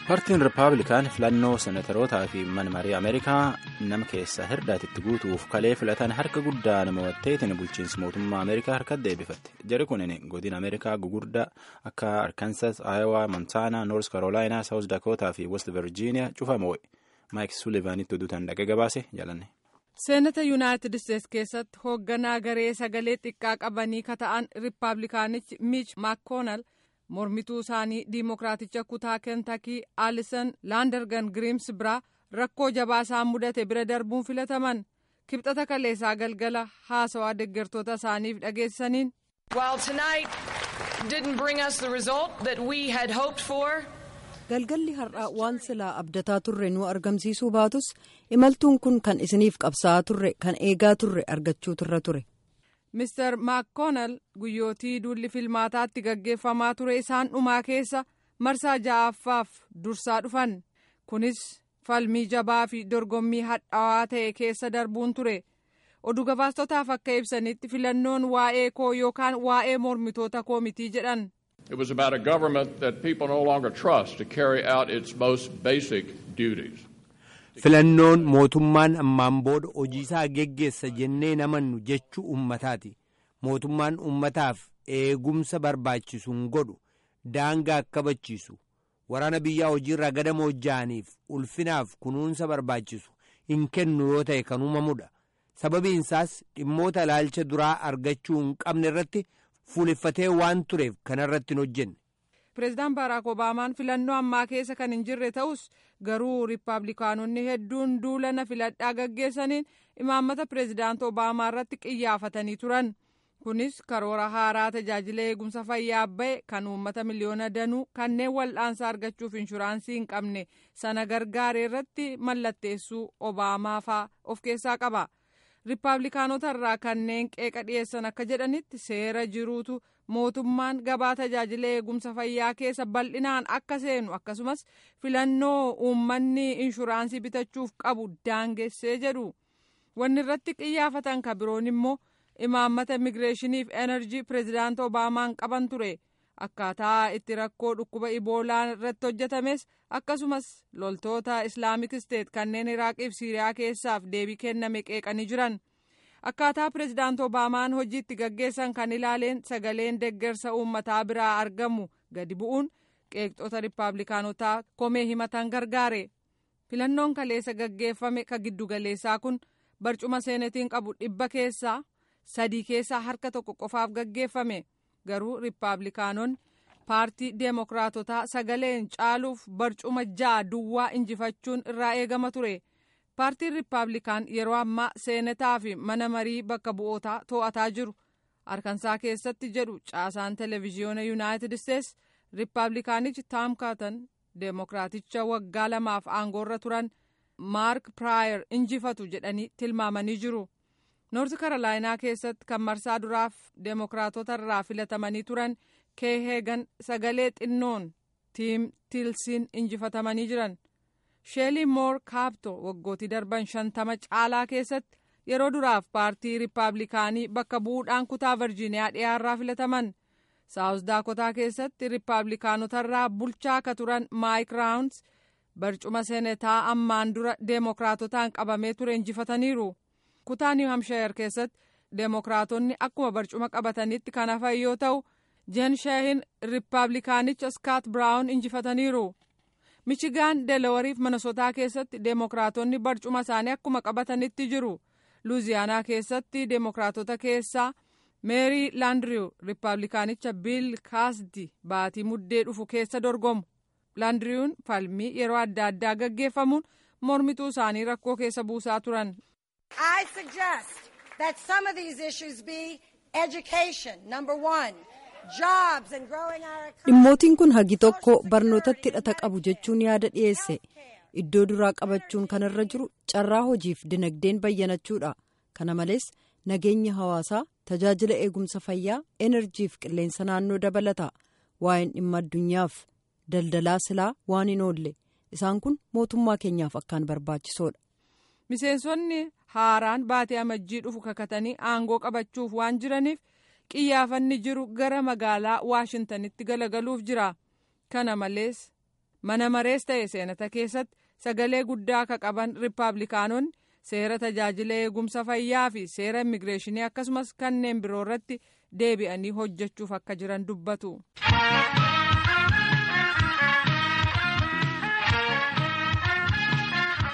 paartiin rippaabilikaan filannoo senetarootaa fi mana marii ameerikaa nama keessa hirdaatitti guutuuf kalee filatan harka guddaa nama watteetiin bulchiinsa mootummaa ameerikaa harkatti deebifatte jari kunin godina ameerikaa gugurdaa akka arkansas aayowaa montaanaa noors karoolaayinaa saawus dakootaa fi west virjiiniyaa cufamoo maayik sulivaanitti oduutaan dhaqee gabaase jaalanne. seenata yuunaayitid isteetsi keessatti hoogganaa garee sagalee xiqqaa qabanii kata'an rippaabilikaanichi miich maakoonal. mormituu isaanii diimokiraaticha kutaa kentakii aalisan laandargan giriims biraa rakkoo jabaa isaan mudate bira darbuun filataman kibxata kaleessaa galgala haasawaa deggertoota isaaniif dhageessaniin. galgalli har'aa waan silaa abdataa turre nu argamsiisuu baatus imaltuun kun kan isiniif qabsaa'aa turre kan eegaa turre argachuu turre ture. Mr. Maakoonal guyyootii duulli filmaataatti gaggeeffamaa ture isaan dhumaa keessa marsaa ja'affaaf dursaa dhufan kunis falmii jabaa fi dorgommii hadhaawaa ta'e keessa darbuun ture oduu gabaastotaaf akka ibsanitti filannoon waa'ee koo yookaan waa'ee mormitoota koo mitii jedhan. It was about a government that people no longer trust to carry out its most basic duties. filannoon mootummaan ammaan booda hojiisaa geggeessa jennee namannu jechuu ummataati mootummaan ummataaf eegumsa barbaachisuun godhu daangaa kabachiisu waraana biyyaa hojiirraa gadamoo ja'aniif ulfinaaf kunuunsa barbaachisu hin kennu yoo ta'e kan uumamudha sababiinsaas dhimmoota ilaalcha duraa argachuu hin qabne irratti fuuleffatee waan tureef kanarratti hin hojjenne. pireezidaan baaraak obaamaan filannoo ammaa keessa kan hin jirre ta'us garuu riippaabilikaanonni hedduun duula na filadhaa gaggeessaniin imaammata pireezidaant obaamaa irratti qiyyaafatanii turan kunis karoora haaraa tajaajila eegumsa fayyaa ba'e kan uummata miliyoona danuu kanneen wal'aansa argachuuf inshuraansii hin qabne sana gargaare irratti mallatteessuu obaamaa faa of keessaa qaba riippaabilikaanota irraa kanneen qeeqa dhiyeessan akka jedhanitti seera jiruutu. mootummaan gabaa tajaajila eegumsa fayyaa keessa bal'inaan akka seenu akkasumas filannoo uummanni inshuraansii bitachuuf qabu daangessee jedhu wanni irratti qiyyaafatan ka biroon immoo imaammata imigireeshiniif enerjii pireezidaant obaamaan qaban ture akkaataa itti rakkoo dhukkuba iboolaa irratti hojjetames akkasumas loltoota islaamik isteet kanneen iraaqiif siiriyaa keessaaf deebii kenname qeeqanii jiran. akkaataa pireezidaant obaamaan hojiitti gaggeessan kan ilaaleen sagaleen deggersa uummataa biraa argamu gadi bu'uun qeeqxota riippaabilikaanotaa komee himatan gargaare filannoon kaleessa gaggeeffame ka giddugaleessaa kun barcuma seenetiin qabu dhibba keessaa sadii keessaa harka tokko qofaaf gaggeeffame garuu riippaabilikaanonni paartii deemokiraatotaa sagaleen caaluuf barcuma ja'a duwwaa injifachuun irraa eegama ture. paartiin riippaabilikaan yeroo ammaa seenataa fi mana marii bakka bu'ootaa to'ataa jiru arkansaa keessatti jedhu caasaan televiziyoona yuunaayitid isteetsi riippaabilikaanichi taam kaatan deemokiraaticha waggaa lamaaf aangoorra turan maark piraayer injifatu jedhanii tilmaamanii jiru noorti karolaayinaa keessatti kan marsaa duraaf deemokiraatota irraa filatamanii turan keeheegan sagalee xinnoon tiim tiilsiin injifatamanii jiran. sheelii moor kaapto waggootii darban shantama caalaa keessatti yeroo duraaf paartii riippaabilikaanii bakka bu'uudhaan kutaa virjiiniyaa dhiyaarraa filataman saawus daakotaa keessatti riippaabilikaanotarraa bulchaa akka turan maayik raawuns barcuma seenetaa ammaan dura deemokiraatotaan qabamee ture injifataniiru kutaa niw hamshaayar keessatti deemokiraatonni akkuma barcuma qabatanitti kan hafan yoo ta'u jen sheehin riippaabilikaanicha skaat biraawun injifataniiru. michigaan delawariif manasotaa keessatti deemokiraatonni barcuma isaanii akkuma qabatanitti jiru luuziyaanaa keessatti deemokiraatota keessaa meerii laandiriyu riippaabilikaanicha biil kaasdi baatii muddee dhufu keessa dorgomu laandiriyuun falmii yeroo adda addaa gaggeeffamuun mormituu isaanii rakkoo keessa buusaa turan. I suggest that some of these issues be education, number one. dhimmootiin kun hagi tokko barnootatti hidhata qabu jechuun yaada dhiyeesse iddoo duraa qabachuun kanarra jiru carraa hojiif dinagdeen bayyanachuudha kana malees nageenya hawaasaa tajaajila eegumsa fayyaa enerjiif qilleensa naannoo dabalata waa'een dhimma addunyaaf daldalaa silaa waan hin oolle isaan kun mootummaa keenyaaf akkaan barbaachisoodha. miseensonni haaraan baatee amajjii dhufu kakatanii aangoo qabachuuf waan jiraniif. qiyyaafanni jiru gara magaalaa waashintanitti galagaluuf jira kana malees mana marees ta'e seenata keessatti sagalee guddaa ka qaban riippaabilikaanonni seera tajaajila eegumsa fayyaa fi seera immigireeshinii akkasumas kanneen biroo irratti deebi'anii hojjechuuf akka jiran dubbatu.